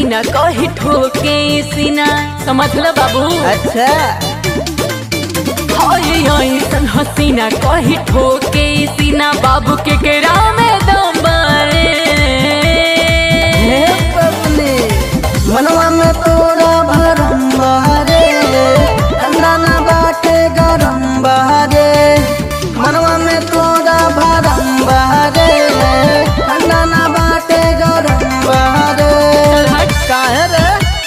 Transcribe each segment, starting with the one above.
हसीना कही ठोके सीना समझ ल बाबू अच्छा हाय ऐसन हसीना कही ठोके सीना बाबू के केरा में दम बारे हे बबली मनवा में तोरा भरम बहरे ठंडा ना बाटे गरम बहरे मनवा में तोरा भरम बहरे ठंडा ना बाटे गरम बहरे चल हट काहे रे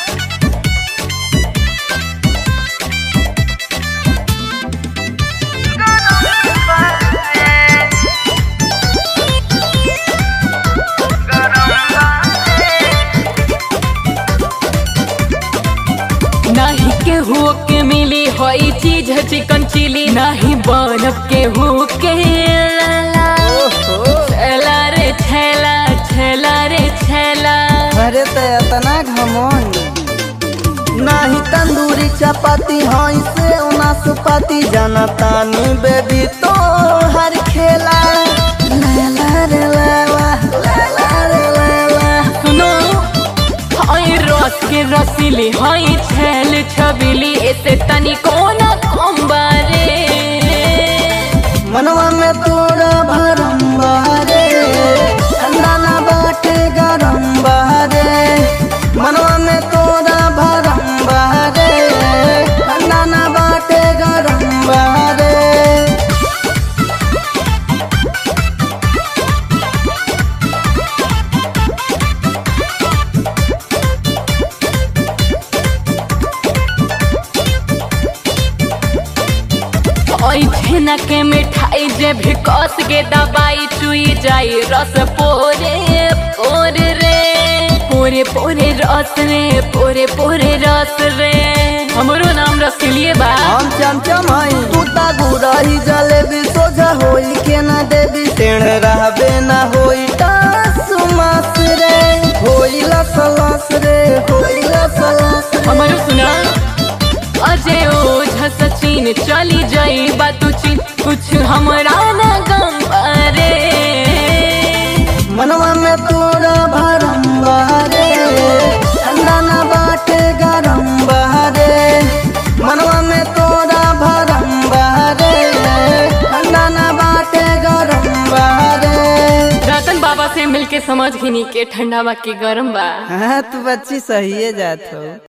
नाही केहू के मिली होई चीज चिकन चिली नाही बनब केहू के लाला ओहो छेला रे छेला छेला रे छेला अरे तो इतना घमंड नाही तंदूरी चपाती हई से नाशपाती जनतानी बेबी तो हर खेला लैला रे लैला लैला रे लैला सुनो हाय रस के रसीली हाय छेल छबीली ऐसे तनी कोना कम्बारे मनवा में तोरा भरम बहरे ठंडा ना बाटे गरम बहरे मनवा में तोरा भरम बहरे ठंडा ना बाटे गरम बहरे ओई छेना के मिठाई जे भी कस के दबाई चुई जाई रस पोरे पोरे रे पोरे पोरे रस रे पोरे पोरे रस रे हमरो नाम रसीलिए बा हम चमचम हई तू ता गुरही जलेबी सोझा होई के ना देवी टेढ़ रहबे ना होई टास मास रे होई लस लस रे होई लस लस रे। हमारो सुना अजय ओझा सचिन चली जाई बातू चीन कुछ हमरा ना गम अरे मनवा में तोरा भरम बहरे ठंडा ना बाटे गरम बहरे मनवा में तोरा भरम बहरे ठंडा ना बाटे गरम बहरे रतन बाबा से मिलके समझ घिनी के ठंडा बा के गरम बा हाँ तू बच्ची सही है जात हो